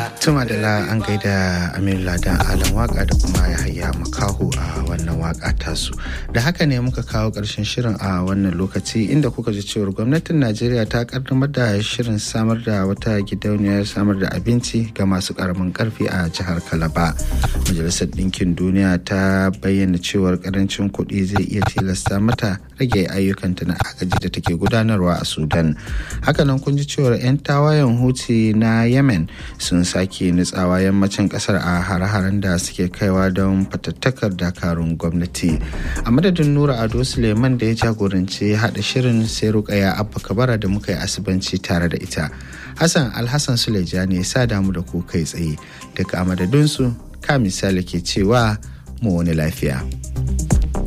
Tuma da la an gaida Aminu Ladan Alan waka da kuma Yahaya Makaho a wannan waka tasu. Da haka ne muka kawo ƙarshen shirin a wannan lokaci inda kuka ji cewar gwamnatin Najeriya ta kaddamar da shirin samar da wata gidauniyar samar da abinci ga masu ƙaramin ƙarfi a jihar Kalaba. Majalisar Ɗinkin Duniya ta bayyana cewar ƙarancin kuɗi zai iya tilasta mata rage ayyukanta na agaji da take gudanarwa a Sudan. Hakanan kun ji cewar 'yan tawayen Houthi na Yemen sun sake nutsawa yammacin kasar a hare-haren da suke kaiwa don fatattakar dakarun gwamnati a madadin nura ado suleiman da ya jagoranci haɗa shirin sai rukaya abba kabara da muka yi asibanci tare da ita hassan alhassan suleja ne sa damu da ku kai tsaye daga a madadinsu ka misali ke cewa mu wani lafiya.